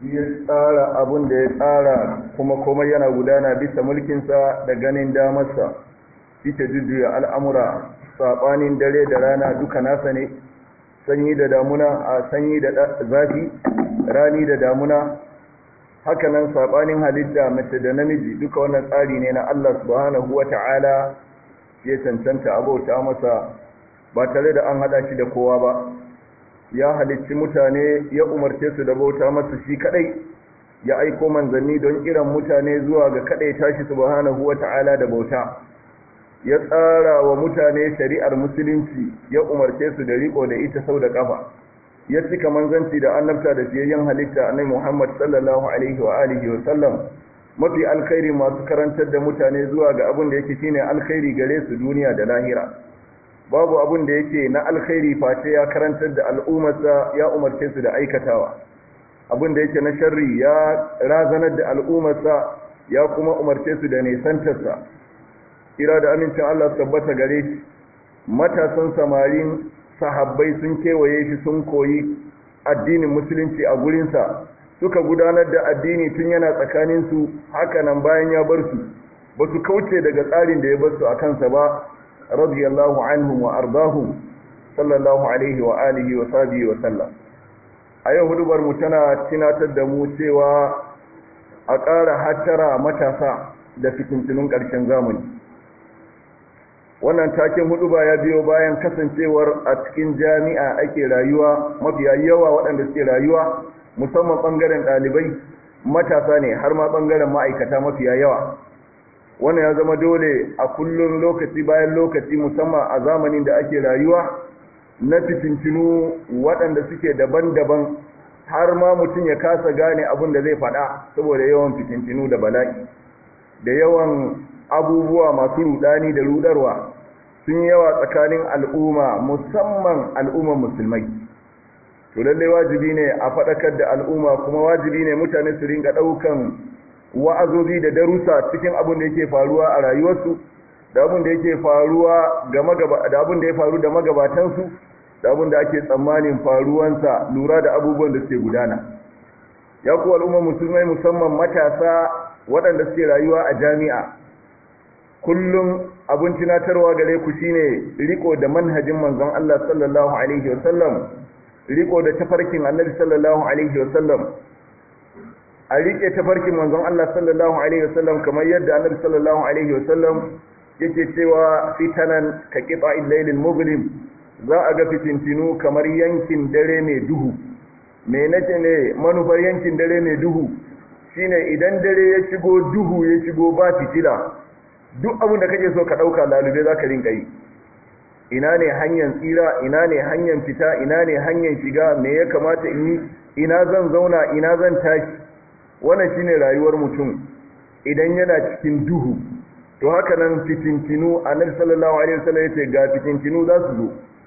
ya tsara abun da ya tsara kuma komai yana gudana bisa mulkinsa da ganin damarsa ita jujjuya al'amura saɓanin dare da rana duka nasa ne sanyi da damuna a sanyi da zafi rani da damuna hakanan saɓanin halitta mace da namiji duka wannan tsari ne na Allah subhanahu wa ta'ala ya cancanta abauta masa ba tare da an haɗa shi da kowa ba ya halicci mutane ya umarce su da bauta masa shi kadai ya aiko manzanni don kiran mutane zuwa ga kadai tashi subhanahu wata'ala da bauta ya tsara wa mutane shari'ar musulunci ya umarce su da riko da ita sau da kafa ya cika manzanci da annabta da fiyayyen halitta annabi Muhammad sallallahu alaihi wa alihi wa sallam mafi alkhairi masu karantar da mutane zuwa ga abin da yake shine alkhairi gare su duniya da lahira babu abin da yake na alkhairi face ya karantar da al'ummarsa ya umarce su da aikatawa abin da yake na sharri ya razanar da al'ummarsa ya kuma umarce su da nesantarsa kira da amincin Allah tabbata gare shi matasan samarin sahabbai sun kewaye shi sun koyi addinin musulunci a gurinsa suka gudanar da addini tun yana tsakaninsu hakanan bayan ya bar su ba su kauce daga tsarin da ya bar su a kansa ba radiyallahu anhum wa ardahum sallallahu alaihi wa alihi wa sahbihi wa sallam a yau hudubar mu tana tunatar da mu cewa a ƙara hattara matasa da fitintunun ƙarshen zamani wannan taken huduba ya biyo bayan kasancewar a cikin jami'a ake rayuwa mafiya yawa waɗanda suke rayuwa musamman ɓangaren ɗalibai matasa ne har ma ɓangaren ma'aikata mafiya yawa wannan ya zama dole a kullum lokaci bayan lokaci musamman a zamanin da ake rayuwa na fitintinu waɗanda suke daban-daban har ma mutum ya kasa gane abin da zai faɗa saboda yawan fitintinu da bala'i da yawan abubuwa masu rudani da rudarwa sun yawa tsakanin al'umma musamman al'umman musulmai to lallai wajibi ne a faɗakar da al'umma kuma wajibi ne mutane su ringa ɗaukan wa'azozi da darussa cikin abin da yake faruwa a rayuwarsu da abin da yake faruwa da abin da ya faru da magabatansu da abin da ake tsammanin faruwansa lura da abubuwan da suke gudana ya kuwa al'ummar musulmai musamman matasa waɗanda suke rayuwa a jami'a kullum abin tunatarwa gare ku shine riko da manhajin manzon Allah sallallahu alaihi wasallam riko da tafarkin annabi sallallahu alaihi wasallam a rike tafarkin manzon Allah sallallahu alaihi wasallam kamar yadda annabi sallallahu alaihi wasallam yake cewa fitanan ka qifa illailil muglim za a ga fitintinu kamar yankin dare mai duhu me nace ne manufar yankin dare mai duhu shine idan dare ya shigo duhu ya shigo ba fitila duk abin da kake so ka dauka lalube zaka rinka yi ina ne hanyar tsira ina ne hanyar fita ina ne hanyar shiga me ya kamata in yi ina zan zauna ina zan tashi wannan shine rayuwar mutum idan yana cikin duhu to haka nan fitintinu annabi sallallahu alaihi wasallam yace ga fitintinu za su zo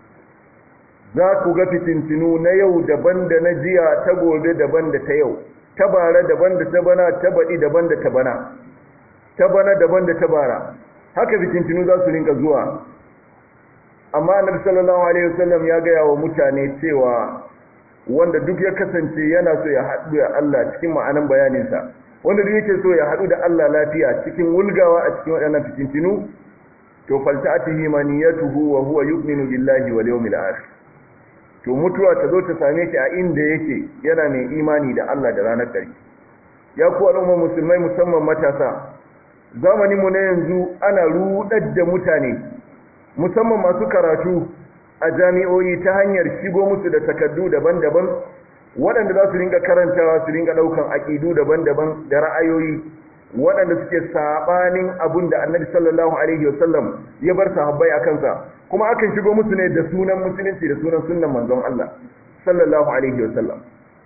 za ku ga fitintinu na yau daban da na jiya ta gobe daban da ta yau ta bara daban da ta bana ta baɗi daban da ta bana ta bana daban da ta bara haka fitintinu za su rinka zuwa amma annabi sallallahu alaihi wasallam ya gaya wa mutane cewa wanda duk ya kasance yana so ya haɗu da Allah cikin ma'anan bayaninsa wanda duk yake so ya haɗu da Allah lafiya cikin wulgawa a cikin waɗannan fitintinu to falta'atihi maniyatuhu wa huwa yu'minu billahi wal yawmil akhir to mutuwa ta zo ta same shi a inda yake yana mai imani da Allah da ranar ƙarshe ya ku al'umma musulmai musamman matasa zamanin mu na yanzu ana rudar da mutane musamman masu karatu a jami'o'i ta hanyar shigo musu da takardu daban-daban waɗanda za su ringa karantawa su ringa ɗaukan aƙidu daban-daban da ra'ayoyi waɗanda suke saɓanin abun da annabi sallallahu alaihi wasallam ya bar sahabbai a kansa kuma akan shigo musu ne da sunan musulunci da sunan sunnan manzon Allah sallallahu alaihi wasallam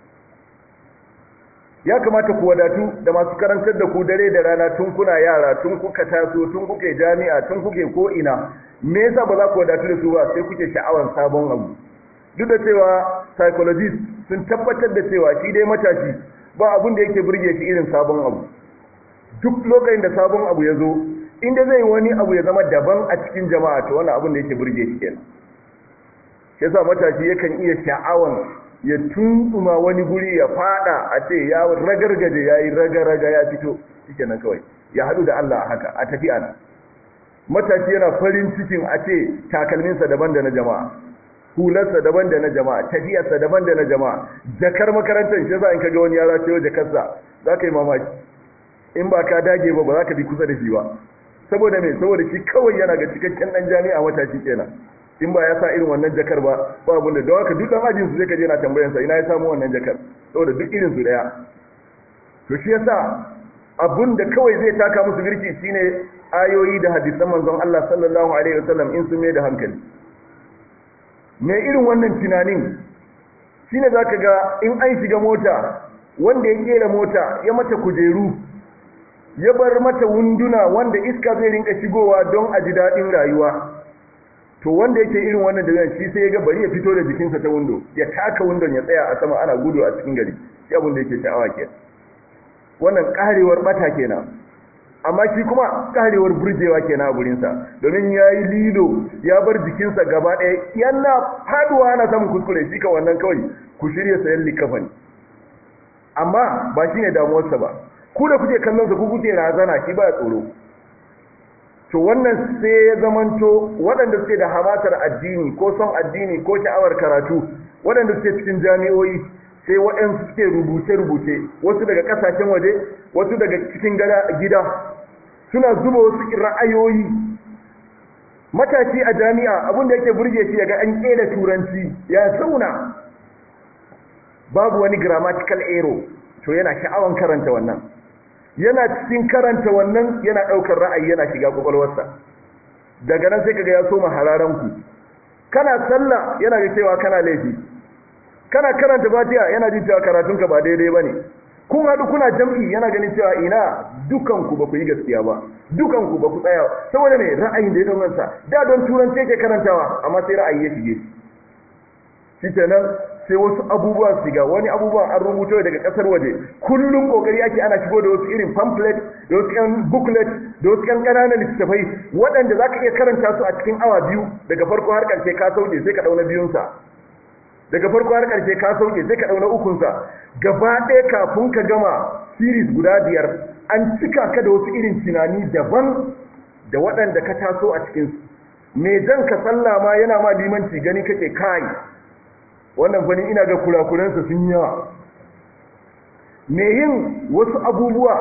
ya kamata ku wadatu da masu karantar da ku dare da rana tun kuna yara tun kuka taso tun kuke jami'a tun kuke ko ina me yasa ba za ku wadatu da su ba sai kuke sha'awar sabon abu duk da cewa psychologist sun tabbatar da cewa shi dai matashi ba abun da yake burge shi irin sabon abu duk lokacin da sabon abu ya zo inda zai wani abu ya zama daban a cikin jama'a to wannan abun da yake burge shi kenan yasa matashi yakan iya sha'awan ya tuntsuma wani guri ya fada a ce ya ragargaje ya yi raga-raga ya fito shike nan kawai ya haɗu da Allah haka a tafi ana matashi yana farin cikin a ce takalminsa daban da na jama'a hularsa daban da na jama'a tafiyarsa daban da na jama'a jakar makarantar shi za in kaga wani yara ce jakarsa za ka yi mamaki in ba ka dage ba ba za ka bi kusa da shi ba saboda me saboda shi kawai yana ga cikakken dan jami'a matashi kenan in ba ya sa irin wannan jakar ba ba abin da haka duk dan ajin su zai kaje na tambayan sa ina ya samu wannan jakar saboda duk irin su daya to shi yasa abun da kawai zai taka musu birki shine ayoyi da hadisan manzon Allah sallallahu alaihi wasallam in sun mai da hankali me irin wannan tunanin shine zaka ga in an shiga mota wanda ya kera mota ya mata kujeru ya bar mata wunduna wanda iska zai rinka shigowa don a ji daɗin rayuwa to wanda yake irin wannan da shi sai ya ga bari ya fito da jikinsa ta windo ya taka windon ya tsaya a sama ana gudu a cikin gari shi abin da yake sha'awa ke wannan karewar bata kenan amma shi kuma karewar burjewa kenan a gurinsa domin ya yi lilo ya bar jikinsa gaba ɗaya yana faduwa ana samun kuskure shi ka wannan kawai ku shirya sayan likafani amma ba shi ne damuwarsa ba ku da kuke kallon sa ku kuke razana shi ba tsoro to wannan sai ya zamanto waɗanda suke da hamatar addini ko son addini ko sha'awar karatu waɗanda suke cikin jami'o'i sai waɗansu suke rubuce-rubuce wasu daga ƙasashen waje wasu daga cikin gida suna zuba wasu ra'ayoyi matashi a jami'a abinda yake burge shi yaga an ƙera turanci ya zauna babu wani grammatical error to yana sha'awan karanta wannan yana cikin karanta wannan yana ɗaukar ra'ayi yana shiga kwakwalwarsa daga nan sai kaga ya soma hararan ku kana sallah yana ga cewa kana laifi kana karanta fatiha yana jin cewa karatunka ba daidai bane kun haɗu kuna jam'i yana ganin cewa ina dukanku ba ku yi gaskiya ba dukanku ba ku tsaya saboda ne ra'ayin da ya ɗaukansa da don turanci yake karantawa amma sai ra'ayi ya shige shi kenan sai wasu abubuwa su shiga wani abubuwan an rubuto daga kasar waje kullum kokari ake ana shigo da wasu irin pamphlet da wasu yan booklet da wasu yan ƙananan littattafai waɗanda za ka iya karanta su a cikin awa biyu daga farko har ƙarshe ka sauke sai ka ɗauna biyunsa daga farko har ƙarshe ka sauke sai ka ɗauna ukunsa gaba ɗaya kafin ka gama series guda biyar an cika ka da wasu irin tunani daban da waɗanda ka taso a cikinsu me jan ka sallah ma yana ma limanci gani kake kai wannan fani ina ga kurakuransa sun yawa me yin wasu abubuwa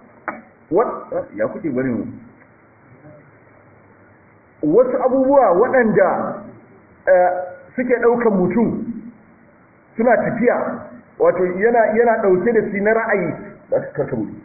ya kuke bari mu wasu abubuwa waɗanda suke ɗaukan mutum suna tafiya wato yana yana ɗauke da shi na ra'ayi ba su karka mutu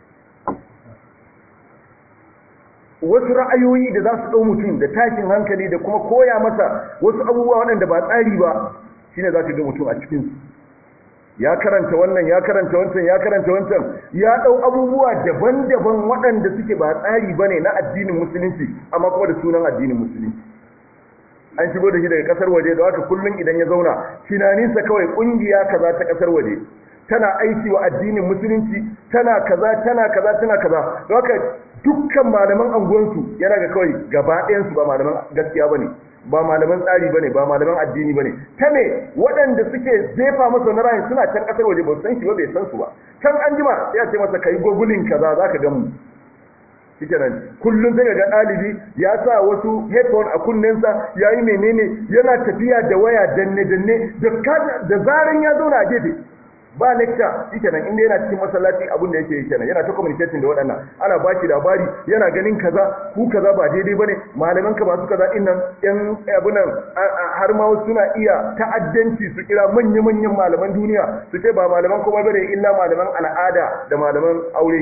wasu ra'ayoyi da za su ɗau mutum da tashin hankali da kuma koya masa wasu abubuwa waɗanda ba tsari ba shine za ka ga mutum a cikinsu ya karanta wannan ya karanta wancan ya karanta wancan ya ɗau abubuwa daban-daban waɗanda suke ba tsari ba ne na addinin musulunci amma kuma da sunan addinin musulunci an shigo da shi daga ƙasar waje da haka kullum idan ya zauna tunaninsa kawai ƙungiya kaza ta ƙasar waje tana aiki wa addinin musulunci tana kaza tana kaza tana kaza da haka dukkan malaman anguwansu yana ga kawai gaba ɗayansu ba malaman gaskiya ba ne ba malaman tsari bane ba malaman addini bane ta me waɗanda suke zefa masa na rayin suna can ƙasar waje ba su san shi ba bai san su ba can an jima sai a ce masa kai gogulin kaza za ka gamu shike nan kullum sai ga ɗalibi ya sa wasu headphone a kunnensa ya yi menene yana tafiya da waya danne danne da zaran ya zauna a gefe ba lecture shike nan inda yana cikin masallaci abin da yake kenan yana ta communicating da waɗannan ana ba shi labari yana ganin kaza ku kaza ba daidai bane malaman ka ba su kaza innan yan abunan har ma wasu suna iya ta'addanci su kira manya manyan malaman duniya su ce ba malaman kuma bane illa malaman al'ada da malaman aure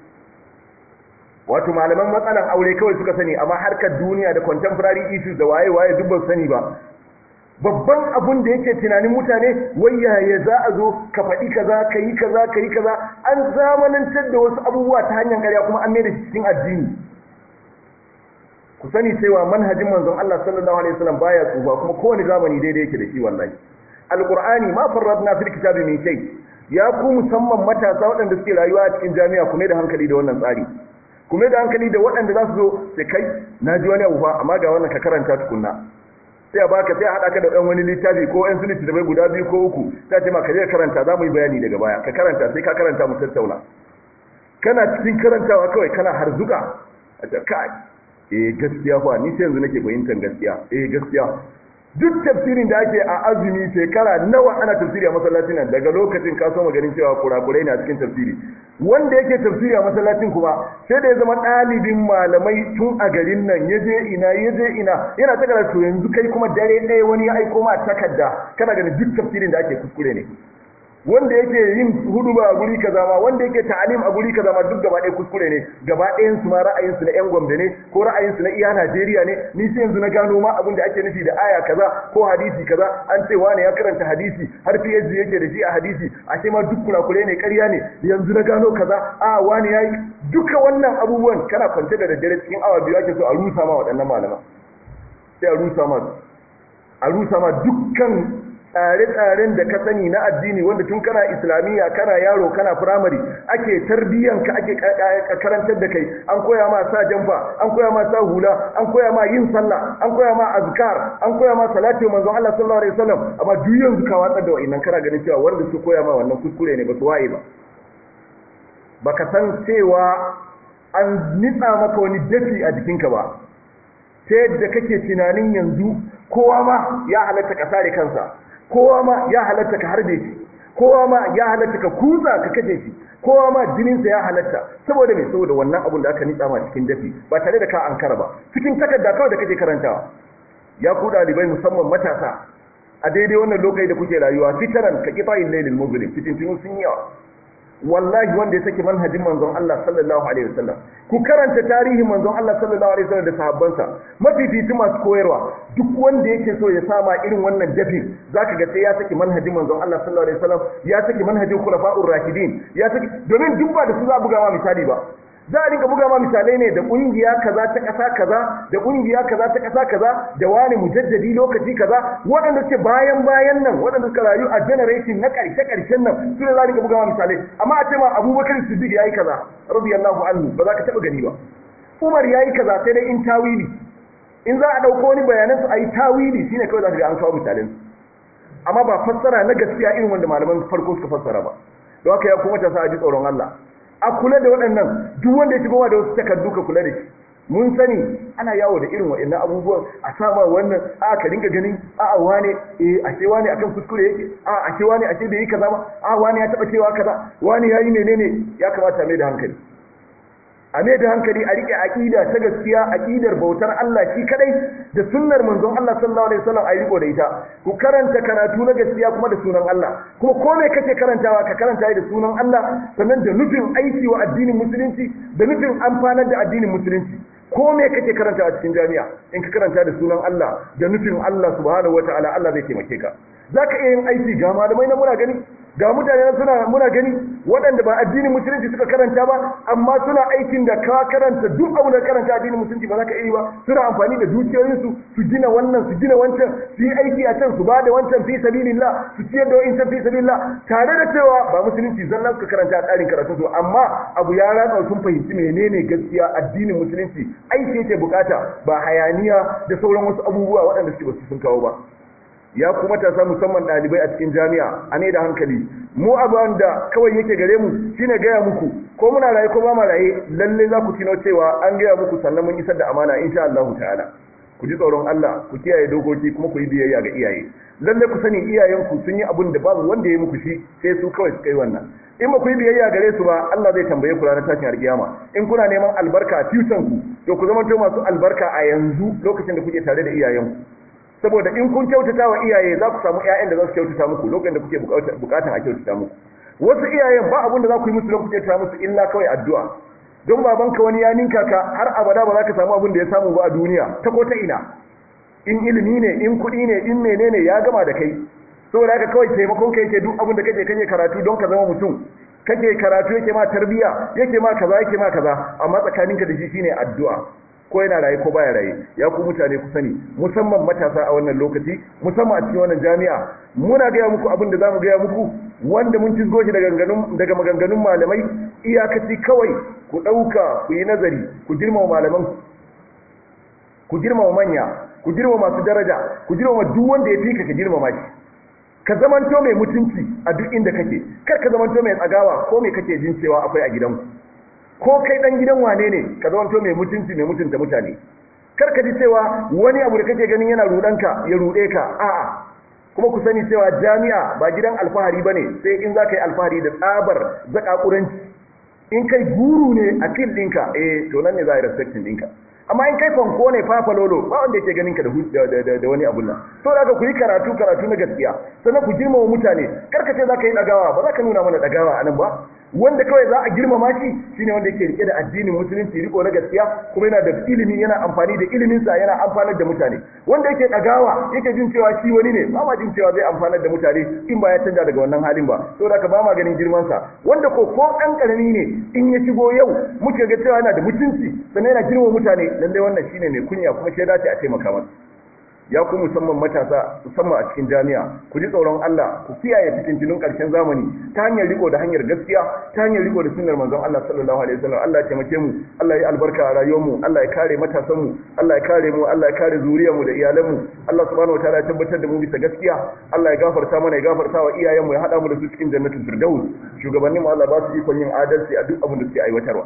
wato malaman matsalan aure kawai suka sani amma harkar duniya da contemporary issues da waye waye duk ba sani ba babban abun da yake tunanin mutane wai yaya za a zo ka faɗi kaza ka yi kaza ka yi kaza an zamanantar da wasu abubuwa ta hanyar ƙarya kuma an mai da shi cikin addini ku sani cewa manhajin manzon Allah sallallahu alaihi wasallam baya tsufa kuma kowane zamani daidai yake da shi wallahi alqur'ani ma farradna fil kitabi min shay ya ku musamman matasa waɗanda suke rayuwa a cikin jami'a kuma da hankali da wannan tsari kuma da hankali da waɗanda za su zo sai kai na ji wani abu fa amma ga wannan ka karanta tukunna sai a baka sai a haɗa ka da ɗan wani littafi ko ɗan suliti da bai guda biyu ko uku sai ce ma ka je karanta za mu yi bayani daga baya ka karanta sai ka karanta mu tattauna kana cikin karantawa kawai kana harzuka a ce kai eh gaskiya fa ni sai yanzu nake fahimtar gaskiya eh gaskiya duk tafsirin da ake a azumi shekara nawa ana tafsiri a masallacin nan daga lokacin ka so maganin cewa kurakurai ne a cikin tafsiri wanda yake tafsiri a masallacin kuma sai da ya zama ɗalibin malamai tun a garin nan ya je ina ya je ina yana ta karatu yanzu kai kuma dare ɗaya wani ya aiko ma takarda kana ganin duk tafsirin da ake kuskure ne wanda yake yin huduba a guri kaza ma wanda yake ta'alim a guri kaza ma duk gaba ɗaya kuskure ne gaba ɗayan su ma ra'ayin su na ƴan Gombe ne ko ra'ayin su na iya Najeriya ne ni sai yanzu na gano ma abin da ake nufi da aya kaza ko hadisi kaza an ce wani ya karanta hadisi har PhD yake da shi a hadisi a ce ma duk kurakure ne ƙarya ne yanzu na gano kaza a wani yayi duka wannan abubuwan kana kwance da daddare cikin awa biyu ake so a rusa ma waɗannan malaman sai a rusa ma a rusa ma dukkan tsare-tsaren da ka sani na addini wanda tun kana islamiyya kana yaro kana firamare ake tarbiyyanka ake karantar da kai an koya ma sa jamfa an koya ma sa hula an koya ma yin sallah an koya ma azkar an koya ma salati manzon Allah sallallahu alaihi wasallam amma duk yanzu ka watsar da wa'annan kana ganin cewa wanda su koya ma wannan kuskure ne ba su waye ba baka san cewa an nitsa maka wani dafi a jikinka ba ta yadda kake tunanin yanzu kowa ma ya halatta ka sare kansa kowa ma ya halatta ka harbe shi kowa ma ya halatta ka kusa ka kaje shi kowa ma jininsa ya halatta saboda mai saboda wannan abun da aka nitsa ma cikin dafi ba tare da ka ankara ba cikin takarda kawai da kake karantawa ya ku dalibai musamman matasa a daidai wannan lokaci da kuke rayuwa fitaran ka kifa yin lailin muslim fitintinu sun yawa wallahi wanda ya saki manhajin manzon Allah sallallahu alaihi wasallam ku karanta tarihin manzon Allah sallallahu alaihi wasallam da sahabbansa mafifici masu koyarwa duk wanda yake so ya sama irin wannan dafin zaka ga sai ya saki manhajin manzon Allah sallallahu alaihi wasallam ya saki manhajin khulafa'ur rashidin ya saki domin duk ba da su za buga ma misali ba za a rinka buga ma misalai ne da kungiya kaza ta kasa kaza da kungiya kaza ta kasa kaza da wani mujaddadi lokaci kaza waɗanda suke bayan bayan nan waɗanda suka rayu a generation na ƙarshe ƙarshen nan su ne za a rinka buga ma misalai amma a ce ma abubakar siddiq yayi kaza radiyallahu anhu ba za ka taɓa gani ba umar yayi kaza sai dai in tawili in za a ɗauko wani bayanan su a yi tawili shine kawai za ka ga an kawo misalin amma ba fassara na gaskiya irin wanda malaman farko suka fassara ba don haka ya kuma ta sa a ji tsoron Allah a kula da waɗannan duk wanda ya shigo da wasu takardu ka kula da shi mun sani ana yawo da irin waɗannan abubuwan a sama wannan a ka dinga ganin a a wane eh a ce wane akan kuskure yake a a ce wane a ce bai yi kaza ba a wane ya taba cewa kaza wane yayi menene ya kamata mai da hankali a mai da hankali a rike aqida ta gaskiya aqidar bautar Allah shi kadai da sunnar manzon Allah sallallahu alaihi wasallam ayi riko da ita ku karanta karatu na gaskiya kuma da sunan Allah kuma ko me kake karantawa ka karanta da sunan Allah sannan da nufin aiki wa addinin musulunci da nufin amfanar da addinin musulunci ko me kake karanta a cikin jami'a in ka karanta da sunan Allah da nufin Allah subhanahu wataala Allah zai taimake ka zaka iya yin aiki ga malamai na muna gani ga mutane suna muna gani waɗanda ba addinin musulunci suka karanta ba amma suna aikin da ka karanta duk abu da karanta addinin musulunci ba za ka iya ba suna amfani da dukiyoyinsu su gina wannan su gina wancan su yi aiki a can su ba da wancan fi sabilillah su ciyar da wancan fi sabilillah tare da cewa ba musulunci zalla suka karanta a tsarin karatu su amma abu ya ratsa sun fahimci menene gaskiya addinin musulunci aiki yake bukata ba hayaniya da sauran wasu abubuwa waɗanda suke ba su sun kawo ba ya kuma matasa musamman ɗalibai a cikin jami'a a ne da hankali mu abin da kawai yake gare mu shine gaya muku ko muna raye ko ba ma raye lalle za ku tino cewa an gaya muku sannan mun isar da amana insha Allah ta'ala ku ji tsoron Allah ku kiyaye dokoki kuma ku yi biyayya ga iyaye lalle ku sani iyayenku sun yi abin da babu wanda ya yi muku shi sai su kawai suka yi wannan in ba ku yi biyayya gare su ba Allah zai tambaye ku ranar tashin alkiyama in kuna neman albarka a future ku to ku zama masu albarka a yanzu lokacin da kuke tare da iyayenku saboda in kun kyautata wa iyaye za ku samu ƴaƴan da za su kyautata muku lokacin da kuke bukatan a kyautata muku wasu iyayen ba abin da za ku yi musu lokacin kyautata musu illa kawai addu'a don babanka wani ya ninka ka har abada ba za ka samu abin da ya samu ba a duniya ta ko ta ina in ilimi ne in kuɗi ne in menene ya gama da kai saboda haka kawai taimakon ka yake duk abin da kake kake karatu don ka zama mutum kake karatu yake ma tarbiya yake ma kaza yake ma kaza amma tsakaninka da shi shine addu'a ko yana raye ko baya raye ya ku mutane ku sani musamman matasa a wannan lokaci musamman a cikin wannan jami'a muna gaya muku abin da zamu gaya muku wanda mun cizgo shi daga daga maganganun malamai iyakaci kawai ku ɗauka ku yi nazari ku girmama malaman ku girmama manya ku girmama masu daraja ku girmama duk wanda ya fika ka girmama shi ka zamanto mai mutunci a duk inda kake kar ka zamanto mai tsagawa ko mai kake jin cewa akwai a gidanku ko kai dan gidan wane ne ka zamanto mai mutunci mai mutunta mutane kar ka ji cewa wani abu da kake ganin yana rudanka ya rude ka a'a kuma ku sani cewa jami'a ba gidan alfahari bane sai in za ka yi alfahari da tsabar zakakuranci in kai guru ne a fil ɗinka eh to nan ne za a yi respecting ɗinka amma in kai fanko ne fafa lolo ba wanda yake ganin ka da da wani abun nan to da ku yi karatu karatu na gaskiya sannan ku girmama mutane karka ce za ka yi dagawa ba za ka nuna mana dagawa anan ba wanda kawai za a girmama shi shine wanda yake rike da addinin musulunci riko na gaskiya kuma yana da ilimi yana amfani da ilimin sa yana amfanar da mutane wanda yake dagawa yake jin cewa shi wani ne ba ma jin cewa zai amfanar da mutane in ba ya canja daga wannan halin ba saboda ka ba ma ganin girman sa wanda ko ko dan karami ne in ya shigo yau muke ga cewa yana da mutunci sannan yana girmama mutane lalle wannan shine mai kunya kuma shi dace a taimaka masa ya ku musamman matasa musamman a cikin jami'a ku ji tsoron Allah ku kiyaye fitintunun karshen zamani ta hanyar riko da hanyar gaskiya ta hanyar riko da sunnar manzon Allah sallallahu alaihi wasallam Allah ya taimake mu Allah ya albarka a rayuwar mu Allah ya kare matasan mu Allah ya kare mu Allah ya kare zuriyar mu da iyalan mu Allah subhanahu wataala ya tabbatar da mu bisa gaskiya Allah ya gafarta mana ya gafarta wa iyayen mu ya hada mu da su cikin jannatul firdaus shugabannin mu Allah ba su ikon yin adalci a duk abin da suke aiwatarwa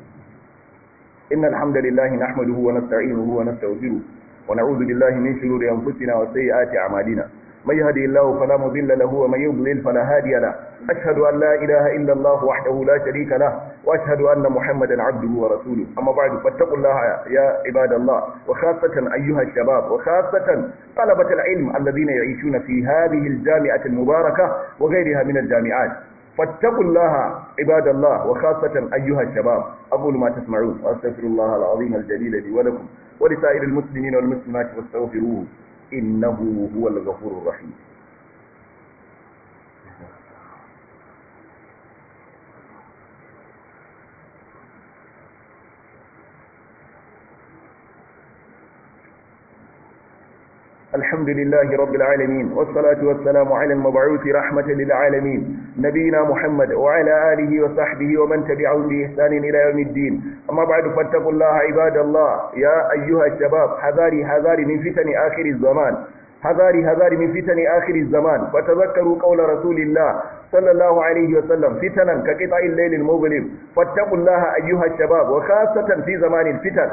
innal hamdalillahi nahmaduhu wa nasta'inuhu wa nastaghfiruh ونعوذ بالله من شرور أنفسنا وسيئات أعمالنا من يهدي الله فلا مضل له ومن يضلل فلا هادي له أشهد أن لا إله إلا الله وحده لا شريك له وأشهد أن محمدا عبده ورسوله أما بعد فاتقوا الله يا عباد الله وخاصة أيها الشباب وخاصة طلبة العلم الذين يعيشون في هذه الجامعة المباركة وغيرها من الجامعات فاتقوا الله عباد الله وخاصة أيها الشباب أقول ما تسمعون وأستغفر الله العظيم الجليل لي ولكم ولسائر المسلمين والمسلمات واستغفروه إنه هو الغفور الرحيم الحمد لله رب العالمين والصلاة والسلام على المبعوث رحمة للعالمين نبينا محمد وعلى آله وصحبه ومن تبعهم بإحسان إلى يوم الدين أما بعد فاتقوا الله عباد الله يا أيها الشباب حذاري حذاري من فتن آخر الزمان حذاري حذاري من فتن آخر الزمان فتذكروا قول رسول الله صلى الله عليه وسلم فتنا كقطع الليل المظلم فاتقوا الله أيها الشباب وخاصة في زمان الفتن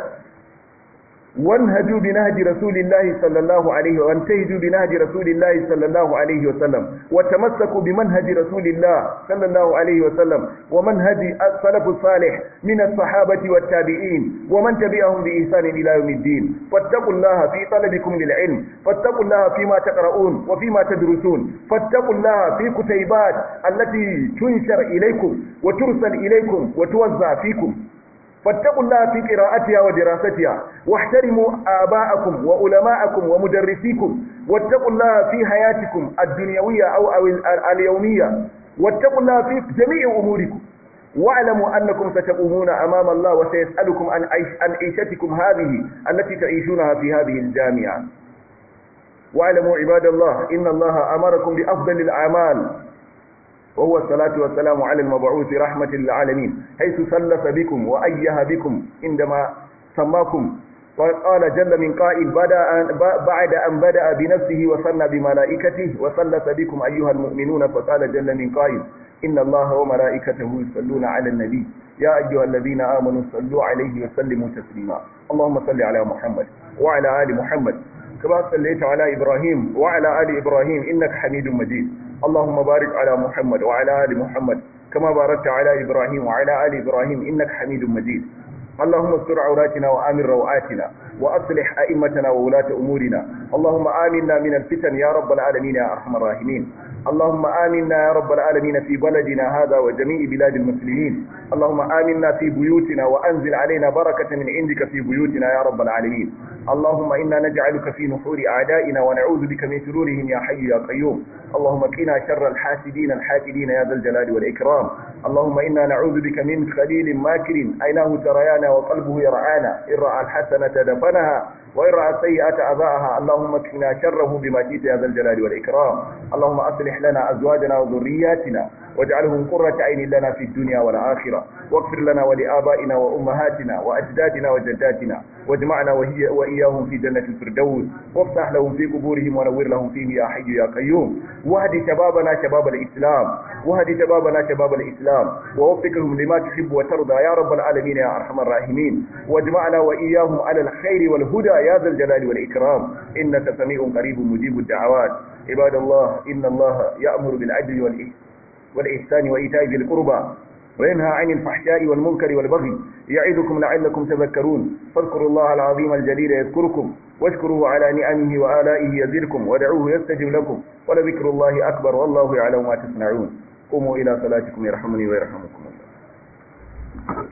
وانهجوا بنهج رسول الله صلى الله عليه وانتهجوا بنهج رسول الله صلى الله عليه وسلم وتمسكوا بمنهج رسول الله صلى الله عليه وسلم ومنهج السلف الصالح من الصحابة والتابعين ومن تبعهم بإحسان إلى يوم الدين فاتقوا الله في طلبكم للعلم فاتقوا الله فيما تقرؤون وفيما تدرسون فاتقوا الله في كتيبات التي تنشر إليكم وترسل إليكم وتوزع فيكم فاتقوا الله في قراءتها ودراستها واحترموا آباءكم وعلماءكم ومدرسيكم واتقوا الله في حياتكم الدنيوية أو, أو اليومية واتقوا الله في جميع أموركم واعلموا أنكم ستقومون أمام الله وسيسألكم عن عيشتكم هذه التي تعيشونها في هذه الجامعة واعلموا عباد الله إن الله أمركم بأفضل الأعمال وهو الصلاة والسلام على المبعوث رحمة للعالمين حيث سلف بكم وأيه بكم عندما سماكم وقال جل من قائل بدأ بعد أن بدأ بنفسه وصلى بملائكته وسلف بكم أيها المؤمنون فقال جل من قائل إن الله وملائكته يصلون على النبي يا أيها الذين آمنوا صلوا عليه وسلموا تسليما اللهم صل على محمد وعلى آل محمد كما صليت على إبراهيم وعلى آل إبراهيم إنك حميد مجيد اللهم بارك على محمد وعلى آل محمد كما باركت على إبراهيم وعلى آل إبراهيم إنك حميد مجيد اللهم استر عوراتنا وآمن روعاتنا وأصلح أئمتنا وولاة أمورنا اللهم آمنا من الفتن يا رب العالمين يا أرحم الراحمين اللهم آمنا يا رب العالمين في بلدنا هذا وجميع بلاد المسلمين اللهم آمنا في بيوتنا وأنزل علينا بركة من عندك في بيوتنا يا رب العالمين اللهم إنا نجعلك في نحور أعدائنا ونعوذ بك من شرورهم يا حي يا قيوم اللهم قنا شر الحاسدين الحاكدين يا ذا الجلال والإكرام اللهم إنا نعوذ بك من خليل ماكر عيناه تريانا وقلبه يرعانا إن رأى الحسنة دفنها وإن رأى السيئة أذاها اللهم اكفنا شره بما شئت يا ذا الجلال والإكرام اللهم أصلح لنا أزواجنا وذرياتنا واجعلهم قرة عين لنا في الدنيا والآخرة واغفر لنا ولآبائنا وأمهاتنا وأجدادنا وجداتنا واجمعنا وهي وإياهم في جنة الفردوس وافتح لهم في قبورهم ونور لهم فيه يا حي يا قيوم واهد شبابنا شباب الإسلام واهد شبابنا شباب الإسلام ووفقهم لما تحب وترضى يا رب العالمين يا أرحم الراحمين واجمعنا وإياهم على الخير والهدى يا ذا الجلال والإكرام إنك سميع قريب مجيب الدعوات عباد الله إن الله يأمر بالعدل والإحسان والإحسان وإيتاء ذي القربى وينهى عن الفحشاء والمنكر والبغي يعظكم لعلكم تذكرون فاذكروا الله العظيم الجليل يذكركم واشكروه على نعمه وآلائه يزدكم ودعوه يستجب لكم ولذكر الله أكبر والله يعلم ما تصنعون قوموا إلى صلاتكم يرحمني ويرحمكم الله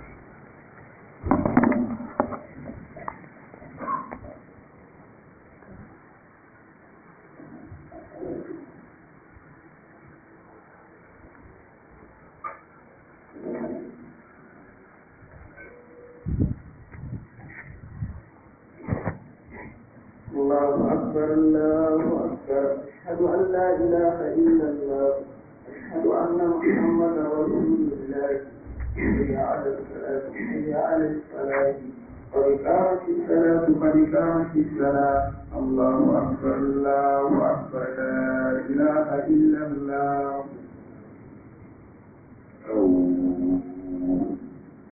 الله أكبر الله أكبر أشهد أن لا إله إلا الله أشهد أن محمدا رسول الله حي على الصلاة حي على الصلاة قد قامت الصلاة قد قامت الصلاة الله أكبر الله أكبر لا إله إلا